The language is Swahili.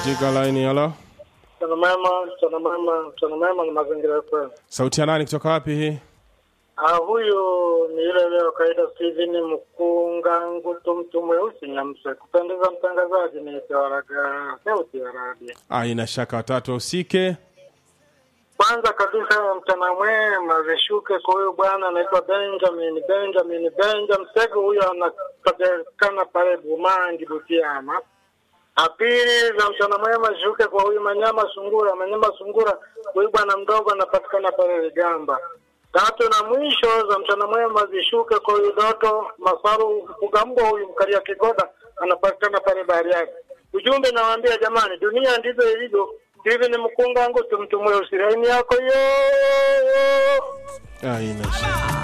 katika laini halo Mchana mwema, mchana mwema, mchana mwema na mazingira FM. sauti ya nani kutoka wapi hii Ah, huyu ni ile leo kaida Steven Mkunga Ngutu, mtu mweusi Nyamse. Kupendeza mtangazaji ni Tawaraga sauti ya radio. aina shaka watatu wahusike Kwanza kabisa mchana mwema vishuke kwa huyu bwana anaitwa Benjamin Benjamin Benjamin Msego, huyo anapatikana pale Bumangi Butiama. A pili za mchana mwema zishuke kwa huyu Manyama Sungura Manyama Sungura, huyu bwana mdogo anapatikana pale Ligamba. Tatu na mwisho za mchana mwema zishuke kwa huyu Doto Masaru Mfugambo, huyu mkalia Kigoda anapatikana pale Bariadi. Ujumbe nawaambia jamani, dunia ndivyo ilivyo. Hivi ni mkunga wangu tumtumwe usiraini yako yo aina shaka